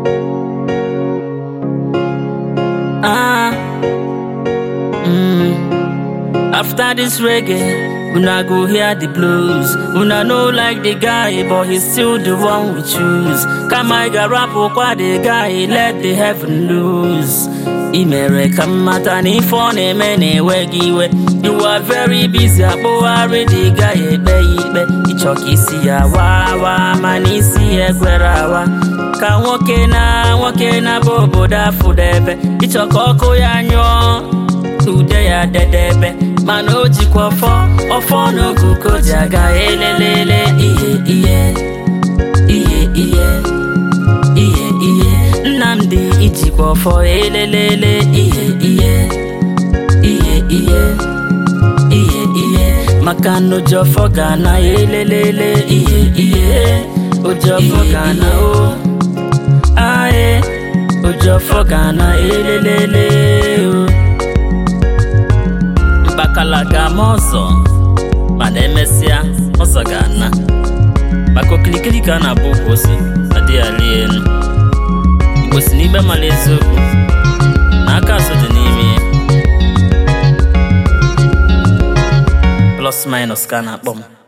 Ah, mm. After this reggae, una go hear the blues. Una know like the guy, but he's still the one we choose. Kamaiga rap kwa the guy, let the heaven loose. Imere kamata ni phone eme na-enweghị iwe You are very busy akpụgharị the guy ekpe ikpe Ịchọka isi ya wawa mana isi ya ekwere awa Ka nwoke na nwoke na bụ obodo afụdebe Ịchọka ọkụ ya nyụọ ude ya dedebe mana o jikwa ọfọ ọfọ n'ogugo ji aga elelele ihe ihe ihe ihe ihe ihe Nnamdi ijikwa ọfọ elelele ihe ihe ihe ihe ihe ihe maka na ojofọ ga na elelele ihe ihe ojofọ ga na o ae ojofọ ga na elelele o mkpakala ga-ama ọzọ mana emesịa ọzọ ga-ana maka okilikili ka a na-abụ ukwu ose adịghị ali elu igbo si n'igbe mara eziokwu na aka azụ dị n'ime ya plus minus ka a na-akpọ m